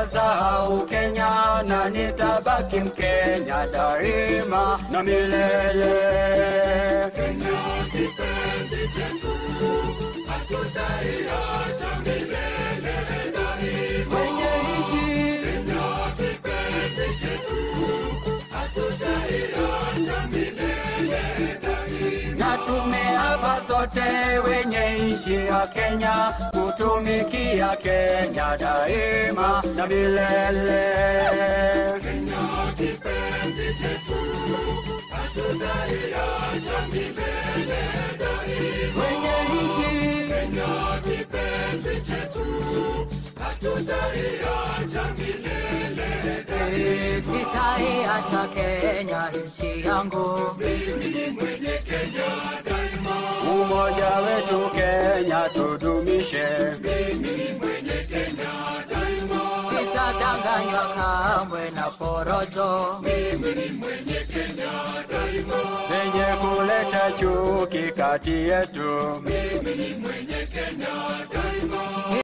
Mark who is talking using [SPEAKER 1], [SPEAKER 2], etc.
[SPEAKER 1] sitasahau Kenya na nitabaki Mkenya daima na milele.
[SPEAKER 2] Kenya kipenzi chetu, hatutaiacha milele daima.
[SPEAKER 1] Kwenye nchi
[SPEAKER 2] Kenya kipenzi chetu, hatutaiacha milele daima.
[SPEAKER 1] na tumeapa sote wenye nchi ya Kenya kutumikia Kenya daima na milele.
[SPEAKER 2] Kenya kipenzi chetu, hatutaiacha milele daima.
[SPEAKER 1] Kwenye nchi
[SPEAKER 2] Kenya kipenzi chetu, hatutaiacha milele daima.
[SPEAKER 1] sitaiacha Kenya nchi yangu.
[SPEAKER 2] Mimi ni mwenye Kenya daima.
[SPEAKER 1] Umoja wetu Kenya tudumishe,
[SPEAKER 2] Mimi ni mwenye Kenya daima.
[SPEAKER 1] sitadanganywa kamwe na porojo
[SPEAKER 2] Mimi ni mwenye Kenya daima.
[SPEAKER 1] zenye kuleta chuki kati yetu.
[SPEAKER 2] Mimi ni mwenye Kenya daima.